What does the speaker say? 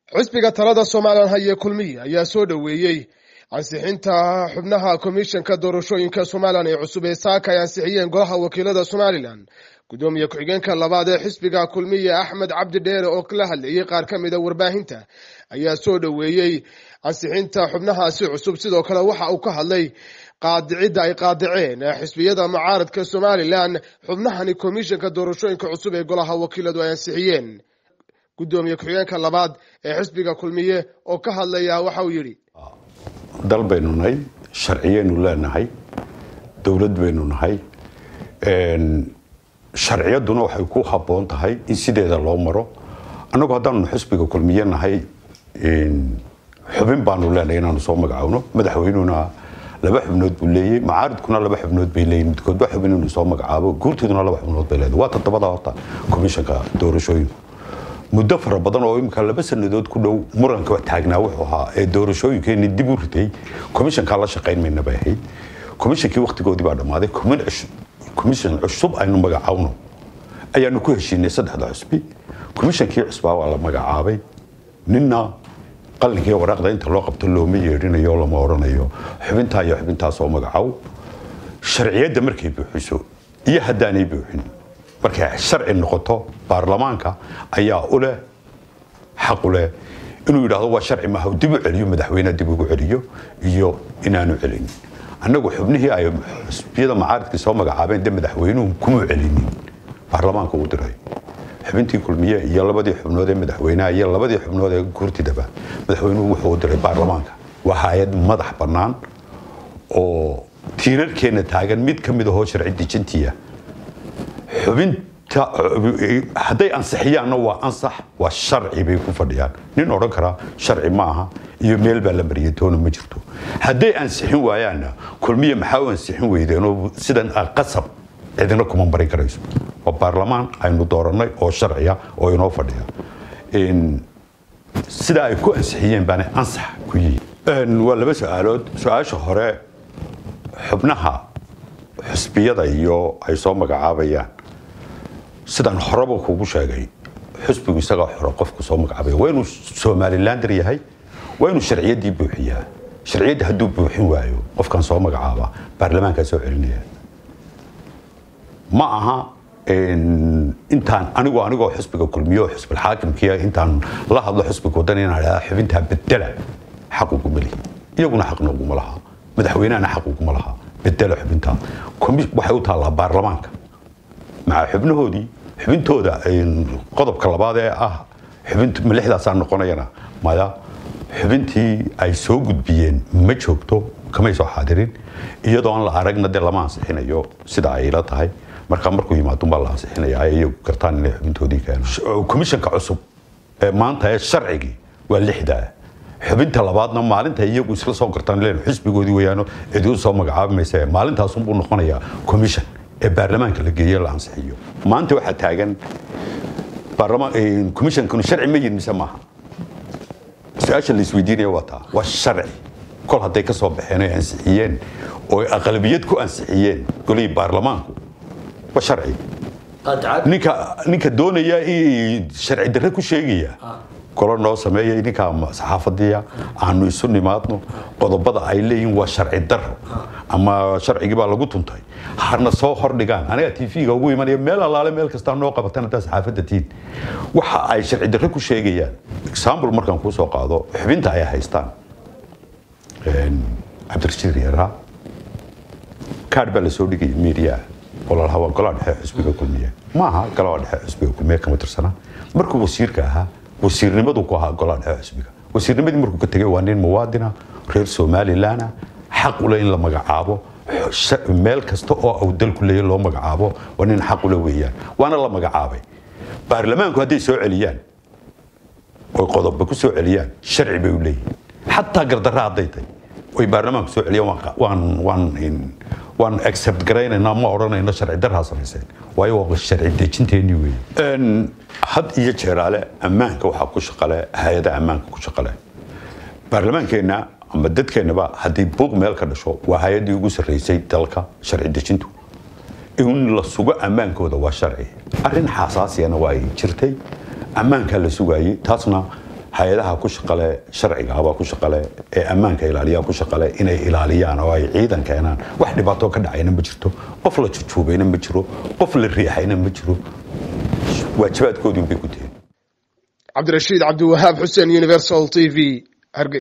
xisbiga talada somalilan haye kulmiye ayaa soo dhoweeyey ansixinta xubnaha komishanka doorashooyinka somalilan ee cusub ee saaka ay ansixiyeen golaha wakiilada somalilan gudoomiye ku-xigeenka labaad ee xisbiga kulmiye axmed cabdi dheere oo la hadlayay qaar ka mida warbaahinta ayaa soo dhoweeyey ansixinta xubnahaasi cusub sidoo kale waxa uu ka hadlay qaadicidda ay qaadiceen xisbiyada mucaaradka somalilan xubnahani komishanka doorashooyinka cusub ee golaha wakiiladu ay ansixiyeen gudoomiye ku-xigeenka labaad ee xisbiga kulmiye oo ka hadlaya waxa uu yidhi dal baynu nahay sharciyaynu leenahay dowlad baynu nahay sharciyadduna waxay ku habboon tahay in sideeda loo maro annagu haddaanu xisbiga kulmiye nahay xubin baanu leenahay inaanu soo magacaawno madaxweynuna laba xubnood buu leeyay macaaridkuna laba xubnood bay leeyihin midkoodba xubin inuu soo magacaabo guurtiduna laba xubnood bay leedahay waa toddobada horta komishanka doorashooyinku muddo fara badan oo imika laba sanadood ku dhow muranka taagnaa wuxuu ahaa ee doorashooyinkeeni dib u ritay komishankaa la shaqayn mayna bay ahayd komishankii wakhtigoodii baa dhammaaday komishan cusub aynu magacaawno ayaanu ku heshiinay saddexda cusbi komishankii cusbaa waa la magacaabay ninna qalinkii waraaqda inta loo qabto looma yeedhinayo lama odhanayo xubintaa iyo xubintaas oo magacaw sharciyadda markay buuxiso iyo haddaanay buuxin markay sharci noqoto baarlamaanka ayaa u leh xaq u leh inuu yidhaahdo waa sharci maaha dib u celiyo madaxweyne dib ugu celiyo iyo inaanu celinin annagu xubnihii ay xusbiyada macaaridkii soo magacaabeen de madaxweynuhu kuma celinin baarlamaanka uu diray xubintii kulmiye iyo labadii xubnood ee madaxweynaha iyo labadii xubnood ee guurtidaba madaxweynuhu wuxuu u diray baarlamaanka waa hay-ad madax bannaan oo tiirarkeenna taagan mid ka mid ahoo sharci dejintiya xubinta hadday ansixiyaanna waa ansax waa sharci bay ku fadhiyaan nin odhan karaa sharci ma aha iyo meel baa la mariyay toona ma jirto hadday ansixin waayaanna kulmiye maxaa u ansixin weydeenoo sidan qasab cidina kuma marin karayso waa baarlamaan aynu doorannay oo sharciya oo inoo fadhiya sidaa ay ku ansixiyeen baana ansax ku yihiin waa laba su-aalood su-aasha hore xubnaha xusbiyada iyo ay soo magacaabayaan sidaan horeba kugu sheegay xusbigu isagaa xoro qofku soo magacaabaya waa inuu somalilander yahay waa inuu sharciyaddii buuxiyaa sharciyadda hadduu buuxin waayo qofkan soo magacaaba baarlamaankaa soo celinaya ma aha intaan anigu anigoo xusbiga kulmiyo xusbilxaakimkiia intaan la hadlo xusbiga wadan inaan idhahda xubintaa bedela xaq uguma lihi iyaguna xaqna uguma laha madaxweynahana xaq uguma laha bedela xubintaa waxay u taallaa baarlamaanka maca xubnahoodii xubintooda qodobka labaad ee ah xubin lixdaasaa noqonayana maya xubintii ay soo gudbiyeen ma joogto kamay soo xaadirin iyadoo aan la aragna dee lama ansixinayo sida ay la tahay markaa markuu yimaadunbaa la ansixinaya ay iyagu gartaan inay xubintoodii keenaan komishanka cusub ee maanta ee sharcigii waa lixdaa xubinta labaadna maalinta iyagu isla soo gartaan leen xisbigoodii weyaano cidi u soo magacaabimaysa maalintaasunbuu noqonayaa commission ee baarlamaanka la geeye la ansixiyo maanta waxaa taagan commissionkanu sharci ma yihin mise maaha su-aasha la isweydiinaya waa taa waa sharci kol hadday ka soo baxeen oy ansixiyeen oo aqlabiyad ku ansixiyeen golihii baarlamaanku waa sharci ninka ninka doonaya sharci darre ku sheegaya golo noo sameeya ninka saxaafadiya aanu isu nimaadno qodobada ay leeyihin waa sharci daro ama sharcigii baa lagu tuntay harna soo hordhigaan aniga tv-ga ugu imanaya meel allaale meel kastaa noo qabatan haddaa saxaafadda tiin waxa ay sharci darre ku sheegayaan example markaan kuu soo qaado xubinta ay haystaan cabdirashiid yaraa kaadh baa lasoo dhigaya media oo lalahaa waa golaha dhexe xusbiga kulmiye ma aha golaha dhexe xusbiga kulmiye kama tirsana markuu wasiirka ahaa wasiirnimadu ku ahaa golaha dhexe xusbiga wasiirnimadii markuu ka tegay waa nin muwaadina reer somalilan xaq ule in la magacaabo meel kasta oo uu dalku leeya loo magacaabo waa nin xaq ule weeyaan waana la magacaabay baarlamaanku hadday soo celiyaan oy qodobba ku soo celiyaan sharci bay u leeyihin xataa gardarra hadday tahay oy baarlamaanku soo celiyaan waan waan waan accept garaynaynaa ma odhanayno sharci darraa samayseen waayo waa sharci dejinteenii weeye had iyo jeeraale ammaanka waxaa ku shaqale hay-ada ammaanka ku shaqale baarlamaankeenna ama dadkeennaba haddii buuq meel ka dhasho waa hay-addii ugu sarraysay dalka sharci dejintu in la sugo ammaankooda waa sharci arrin xasaasiyana waa ay jirtay ammaankaa la sugaayey taasna hay-adaha ku shaqale sharcigaabaa ku shaqale ee ammaanka ilaaliyaa ku shaqale inay ilaaliyaan oo ay ciidan keenaan wax dhibaato ka dhacayna ma jirto qof la jujuubayna ma jiro qof la riixayna ma jiro waajibaadkoodii bay ku tihiin cabdirashiid cabdiwahaab xuseen universal t v